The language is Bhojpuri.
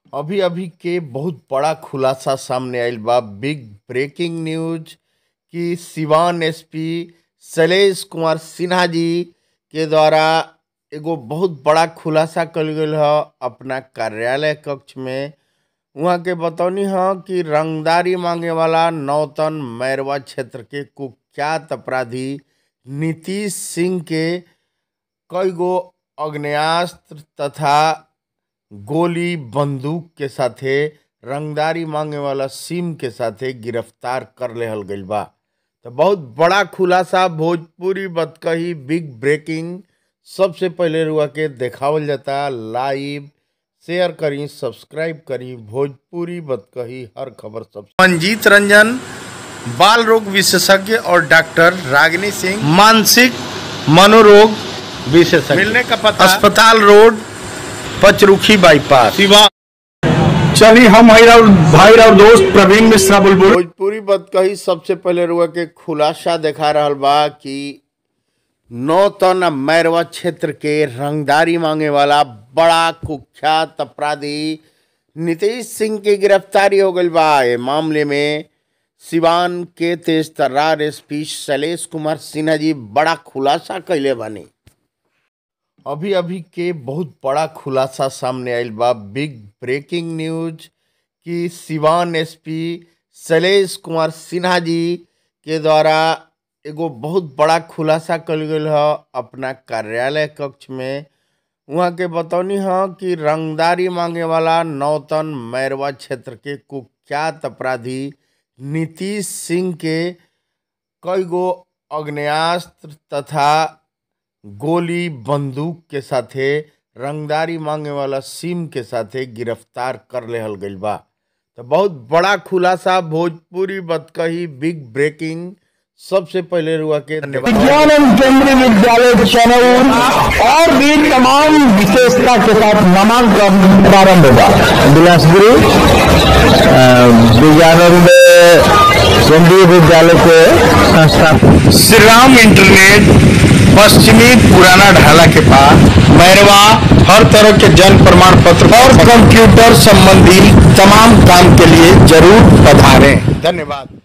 अभी अभी के बहुत बड़ा खुलासा सामने आइल बा बिग ब्रेकिंग न्यूज कि सिवान एसपी शैलेश कुमार सिन्हा जी के द्वारा एगो बहुत बड़ा खुलासा कल गईल ह अपना कार्यालय कक्ष में वहाँ के बतौनी ह कि रंगदारी मांगे वाला नौतन मैरवा क्षेत्र के कुख्यात अपराधी नीतीश सिंह के कई गो आग्नेयास्त्र तथा गोली बंदूक के साथे रंगदारी मांगे वाला सिम के साथे गिरफ्तार कर लेहल गईल बा तो बहुत बड़ा खुलासा भोजपुरी बतकही बिग ब्रेकिंग सबसे पहले रुआ के देखावल जाता लाइव शेयर करी सब्सक्राइब करी भोजपुरी बतकही हर खबर सब मंजीत रंजन बाल रोग विशेषज्ञ और डॉक्टर रागिनी सिंह मानसिक मनोरोग विशेषज्ञ मिलने का पता अस्पताल रोड पचरुखी बाईपास शिवा चलिए हम भाई और भाई और दोस्त प्रवीण मिश्रा बुलबुल भोजपुरी बतकही सबसे पहले रुआ के खुलासा देखा रहल बा कि नौ तन मैरवा क्षेत्र के रंगदारी मांगे वाला बड़ा कुख्यात अपराधी नीतीश सिंह की गिरफ्तारी हो गई बा ये मामले में सिवान के तेज तर्रार एसपी शैलेश कुमार सिन्हा जी बड़ा खुलासा कैले बानी अभी अभी के बहुत बड़ा खुलासा सामने आइल बा बिग ब्रेकिंग न्यूज कि सिवान एसपी शैलेश कुमार सिन्हा जी के द्वारा एगो बहुत बड़ा खुलासा कल गईल ह अपना कार्यालय कक्ष में वहाँ के बतौनी ह कि रंगदारी मांगे वाला नौतन मैरवा क्षेत्र के कुख्यात अपराधी नीतीश सिंह के कई गो आग्नेयास्त्र तथा गोली बंदूक के साथे रंगदारी मांगे वाला सिम के साथे गिरफ्तार कर लेहल गईल बा तो बहुत बड़ा खुलासा भोजपुरी बतकही बिग ब्रेकिंग सबसे पहले रुआ के धन्यवाद विज्ञान एवं केंद्रीय विद्यालय चनौर और भी तमाम विशेषता के साथ नामांकन प्रारंभ होगा बिलासपुरी विज्ञानंद केंद्रीय विद्यालय के संस्था श्री राम इंटरनेट पश्चिमी पुराना ढाला के पास मैरवा हर तरह के जन्म प्रमाण पत्र और कंप्यूटर संबंधी तमाम काम के लिए जरूर पधारें धन्यवाद